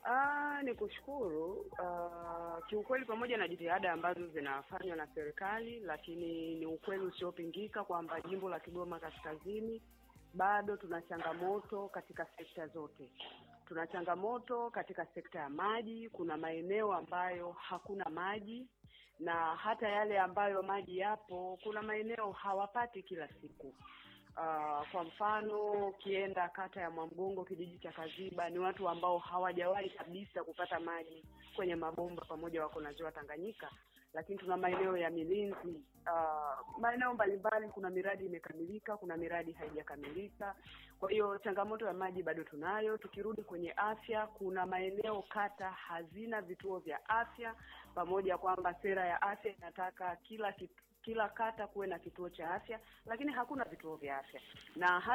Ah, ni kushukuru. Ah, kiukweli pamoja na jitihada ambazo zinafanywa na serikali, lakini ni ukweli usiopingika kwamba jimbo la Kigoma Kaskazini bado tuna changamoto katika sekta zote. Tuna changamoto katika sekta ya maji. Kuna maeneo ambayo hakuna maji na hata yale ambayo maji yapo, kuna maeneo hawapati kila siku. Uh, kwa mfano ukienda kata ya Mwamgongo kijiji cha Kaziba ni watu ambao hawajawahi kabisa kupata maji kwenye mabomba pamoja wako na ziwa Tanganyika, lakini tuna maeneo ya Milinzi, uh, maeneo mbalimbali, kuna miradi imekamilika, kuna miradi haijakamilika. Kwa hiyo changamoto ya maji bado tunayo. Tukirudi kwenye afya, kuna maeneo kata hazina vituo vya afya, pamoja kwamba sera ya afya inataka kila kitu kila kata kuwe na kituo cha afya, lakini hakuna vituo vya afya na